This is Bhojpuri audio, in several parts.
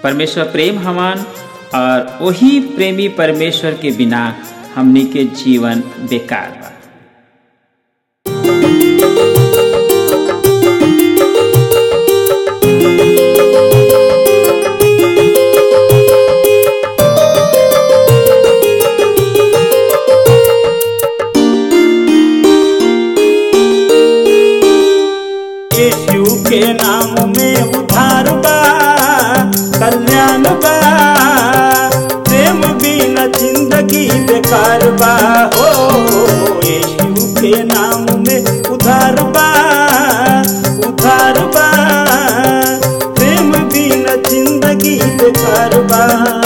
परमेश्वर प्रेम हमान और वही प्रेमी परमेश्वर के बिना हमनी के जीवन बेकार बा यीशु के नाम में उधार बा कल्याण बा प्रेम बिना जिंदगी बेकार बा हो यीशु के नाम में उधार बा उधार बा प्रेम बिना जिंदगी बेकार बा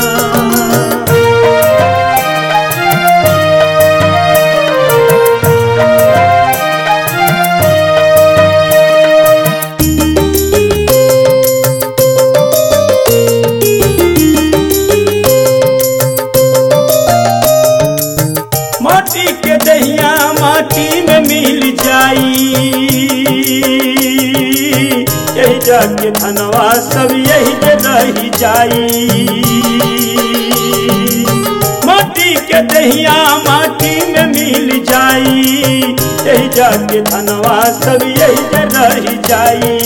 माटी के दहिया माटी में मिल जाई यही जाके धनवा सब यही जे रही जाई माटी के दहिया माटी में मिल जाई यही जाके धनवा सब यही जे रही जाई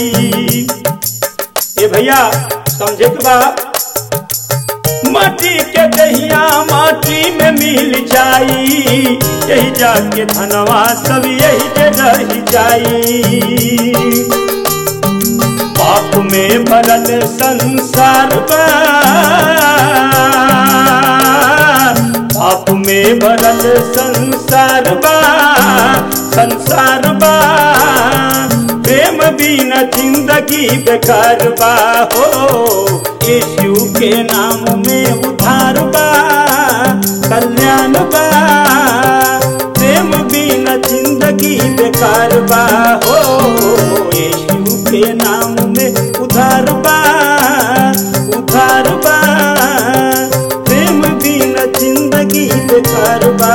ए भैया समझे के बा माटी के दहिया माटी में मिल जाई यही जाके धनवा सब यही के रह जाई पाप में भरल संसार बा पाप में भरल संसार बा संसार बा प्रेम बिना जिंदगी बेकार बा हो यीशु के नाम में उधार बा कल्याण बा प्रेम बिना जिंदगी बेकार बा हो यीशु के नाम में उधार बा उधार बा प्रेम बिना जिंदगी बेकार बा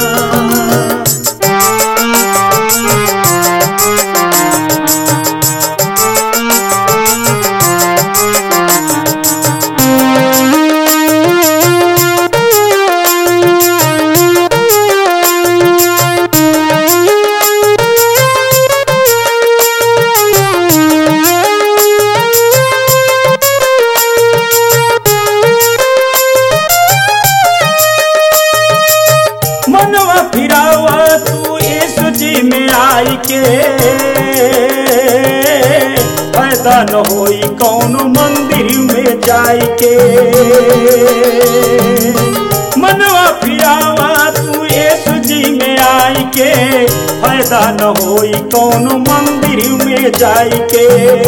मनवा फिरावा तू यीशु जी में आई के फायदा न होई कौन मंदिर में जाई के मनवा फिरावा तू यीशु जी में आई के फायदा न होई कौन मंदिर में जाई के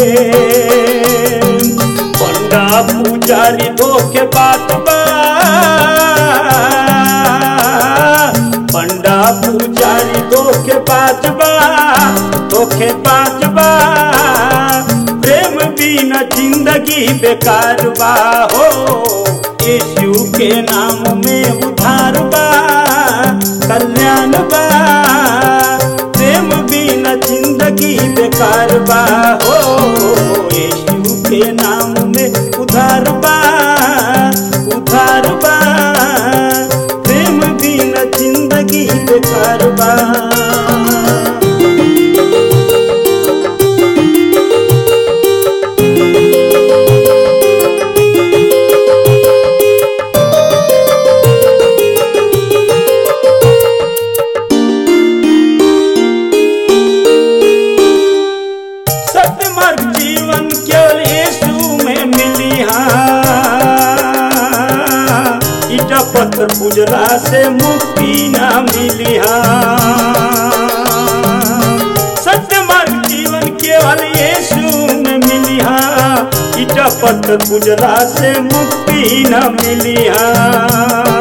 पंडा पुजारी धोखे बात बा पंडा पुजारी धोखे बाजबा धोखे बाजबा प्रेम बिना जिंदगी बेकार बा हो यीशु के नाम में उधार बा कल्याण बा प्रेम बिना जिंदगी बेकार बा हो यीशु के नाम में उधार बा उधार बा प्रेम बिना जिंदगी बेकार बा सत्य मार्ग जीवन केवल यीशु में मिली हाँ ईटा पत्थर पूजला से मुक्ति ना मिली हाँ सत्य मार्ग जीवन केवल यीशु में मिली हाँ ईटा पत्थर पूजला से मुक्ति ना मिली हाँ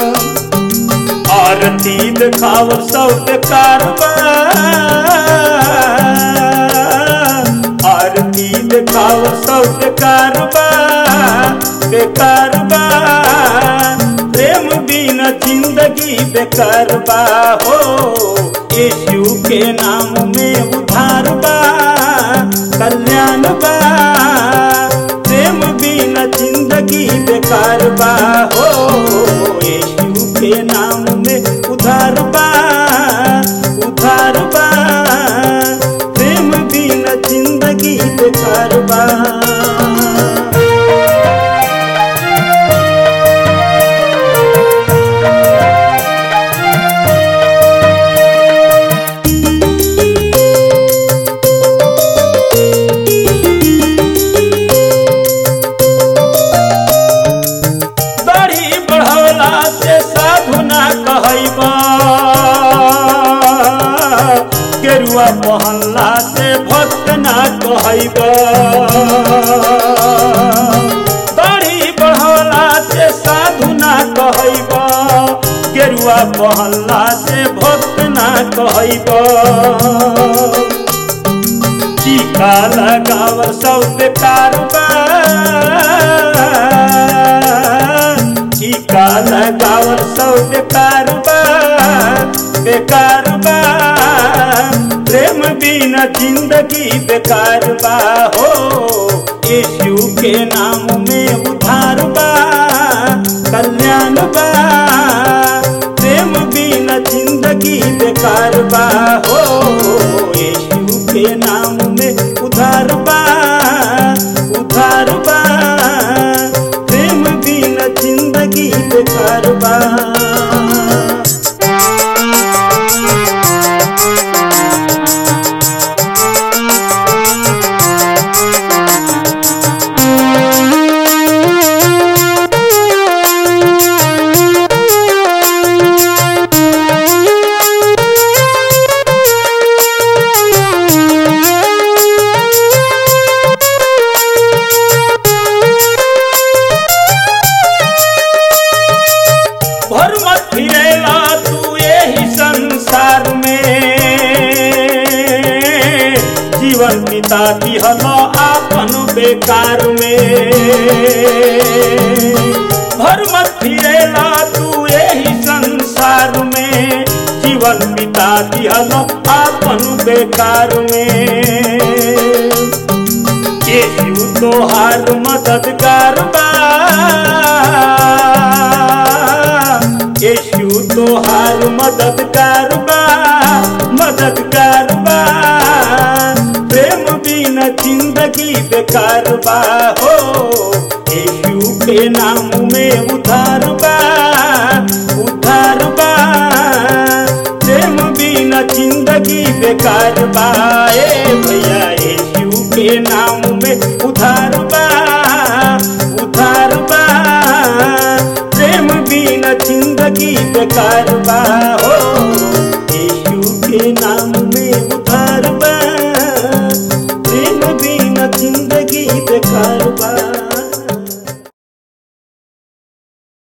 आरती दिखावर सब बेकार बा आरती दिखावर सब बेकार बा बेकार बा प्रेम बिना जिंदगी बेकार बा हो यीशु के नाम में उधार बा कल्याण बा प्रेम बिना बिना जिंदगी बेकार बा हो यीशु के नाम में उधार बा उधार बा प्रेम बिना जिंदगी बेकार बा दाढ़ी बढ़ौला से साधु ना कहैबा केरुआ पहनला से भक्त ना कहैबा दाढ़ी बढ़ौला से साधु ना कहैबा केरुआ पहनला से भक्त ना कहैबा टीका लगाव सब बेकार बा टीका लगाव सब बेकार बा बेकार बा प्रेम बिना जिंदगी बेकार बा हो यीशु के नाम में उधार बा कल्याण बा प्रेम बिना जिंदगी बेकार बा हो यीशु के नाम में उधार बा उधार बा प्रेम बिना जिंदगी बेकार बा भर मत फिरेला तू यही संसार में जीवन पिता दिहल आपन बेकार में भर मत फिरेला तू यही संसार में जीवन पिता दिहल आपन बेकार में यीशु तोहार मददगार बा यीशु तोहार मददगार बा मददगार बा प्रेम बिना जिंदगी बेकार बा हो यीशु के नाम में उधार बा उधार बा प्रेम बिना जिंदगी बेकार बा ए भैया यीशु के नाम में उधार बा उधार बा प्रेम बिना जिंदगी बेकार बा हो यीशु के नाम में उधार बा प्रेम बिना जिंदगी बेकार बा